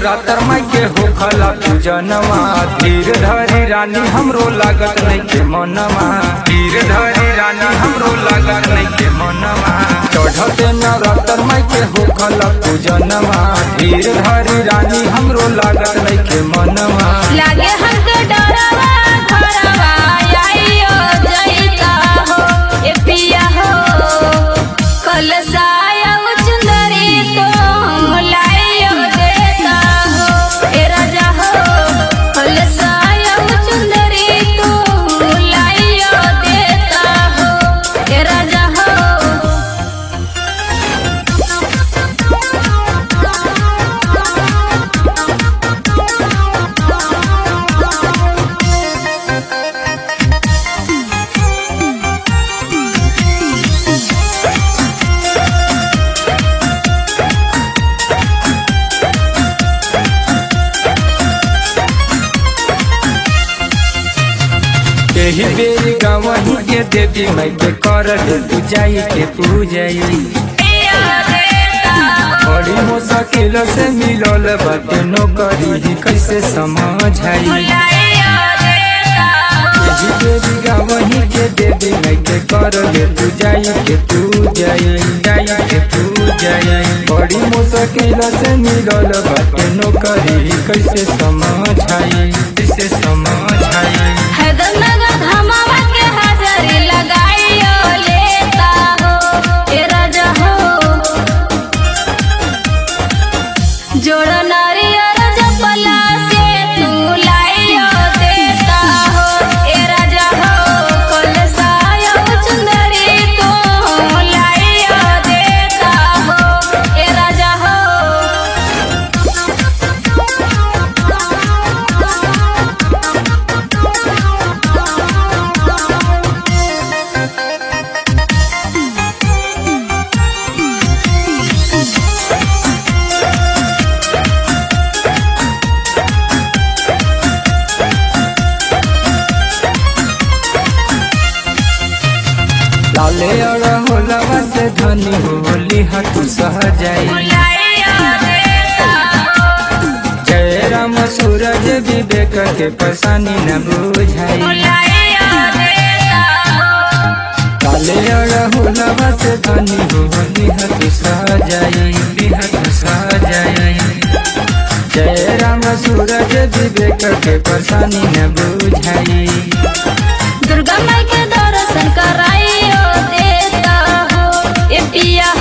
नवरात्र माई के होखला पूजनवा धीर धरी रानी हमरो लागत नहीं के मनवा धीर धरी रानी हमरो लागत नहीं के मनवा चढ़ते नवरात्र माई के होखला पूजनवा धीर धरी रानी हमरो लागत नहीं के मनवा लागे हमके डरवा घरवा आइयो जइता हो ए पिया हो कलसाया चुंदरी तो लाइयो देता हो ए राजा हो कलसाया चुंदरी तो लाइयो देता हो ए राजा हो यही बेरी गवही के देवी माई के कर दे तू जाई के पूजाई पिया देता हो बड़ी मुश्किल से मिलल बाटे नौकरी कैसे समझाई लाइयो देता हो यही बेरी गवही के देवी माई के कर दे तू जाई के तू जाई जाई के तू जाई बड़ी मुश्किल से मिलल बाटे नौकरी कैसे समझाई कैसे समझाई हैदरनगर धमावा के हाजरी लगाइयो लेता हो ए राजा हो जोड़ नारियर जपला से तू लाइयो देता हो ए राजा हो कलसायो चुंदरी तू लाइयो देता हो ए राजा हो लाले और होलवा से धनी होली हतु सह जाई लाइयो देता हो जय राम सूरज विवेक के परेशानी न बुझाई लाइयो देता हो काले और होलवा से धनी होली हतु सह जाई हतु सह जाई जय राम सूरज विवेक के परेशानी न बुझाई दुर्गा माई के दर्शन कराइयो देता हो ए पिया